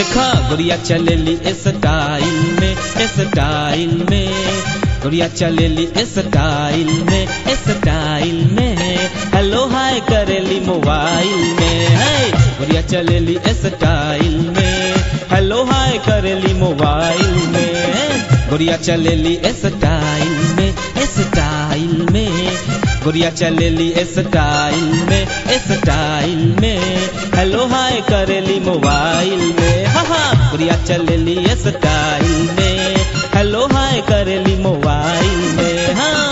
देखा गुड़िया चलेली स्टाइल में स्टाइल में गुड़िया चलेली स्टाइल में स्टाइल में हेलो हाय करेली मोबाइल में है गुड़िया चलेली स्टाइल में हेलो हाय करेली मोबाइल में गुड़िया चलेली स्टाइल में स्टाइल में गुड़िया चलेली स्टाइल में स्टाइल में हेलो हाय करेली मोबाइल में हाँ हाँ गुड़िया चलेली स्टाइल में हेलो हाय करेली मोबाइल में हाँ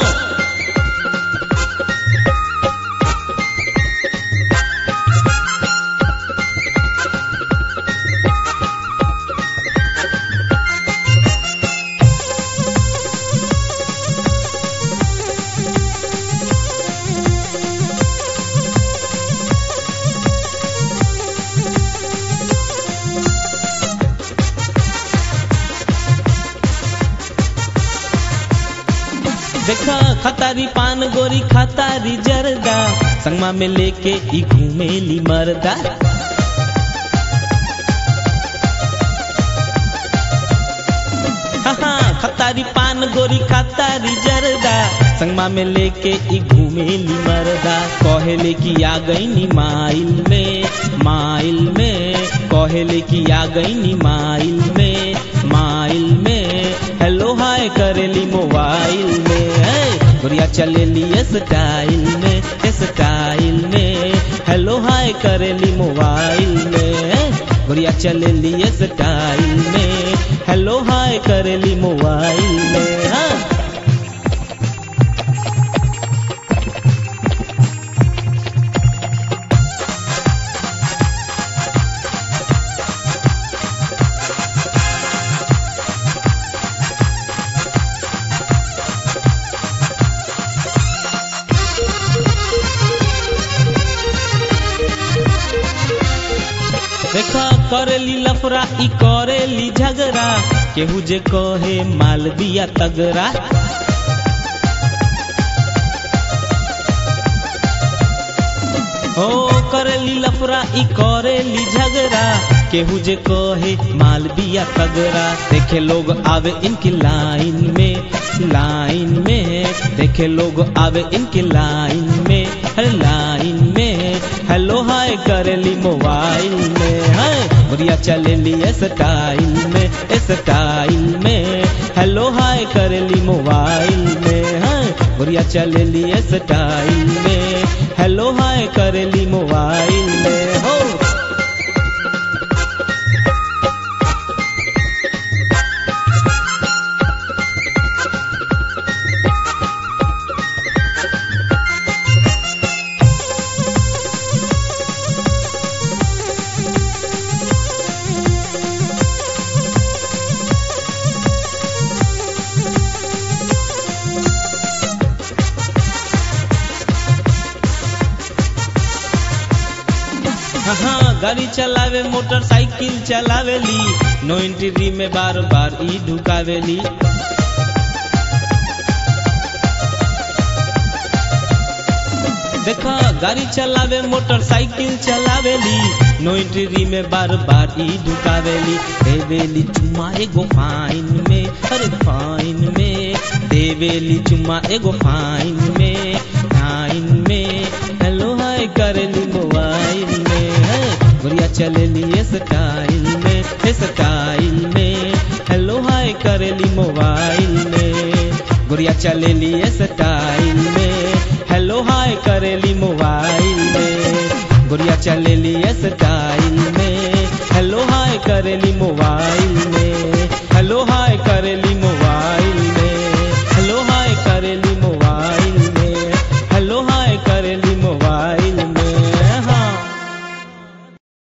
देखा खतारी पान गोरी खतारी जरदा संगमा में लेके ई घूमेली मरदा हाँ खतारी पान गोरी खतारी जरदा संगमा में लेके ई घूमेली मरदा कहेले कि आ गई माइल में माइल में कहेले कि आ गई माइल में माइल में हेलो हाय करेली मोबाइल में है गुड़िया चलेली स्टाइल में स्टाइल में हेलो हाय करेली मोबाइल में गुड़िया चलेली स्टाइल में हेलो हाय करेली मोबाइल में हाँ देखा करेली लफरा ई करेली झगड़ा केहू जे कहे माल दिया तगड़ा हो करेली लफरा ई करेली झगड़ा केहू जे कहे माल दिया तगड़ा देखे लोग आवे इनकी लाइन में लाइन में देखे लोग आवे इनकी लाइन में हर लाइन में हेलो हाय करेली मोबाइल में है बढ़िया चलेली स्टाइल में स्टाइल में हेलो हाय करेली मोबाइल में है बढ़िया चलेली स्टाइल में हेलो हाय करेली मोबाइल में हो हाँ गाड़ी चलावे मोटरसाइकिल चलावेली नो एंट्री में बार बार ई ढुकावेली देखा गाड़ी चलावे मोटरसाइकिल चलावेली नो एंट्री में बार बार ई ढुकावेली देवेली चुम्मा एगो फाइन में अरे फाइन में देवेली चुम्मा एगो फाइन में फाइन में हेलो हाय करेली मोबाइल में है गुड़िया चलेली स्टाइल में स्टाइल में हेलो हाय करेली मोबाइल में गुड़िया चलेली स्टाइल में हेलो हाय करेली मोबाइल में गुड़िया चलेली स्टाइल में हेलो हाय करेली मोबाइल में हेलो हाय करेली मोबाइल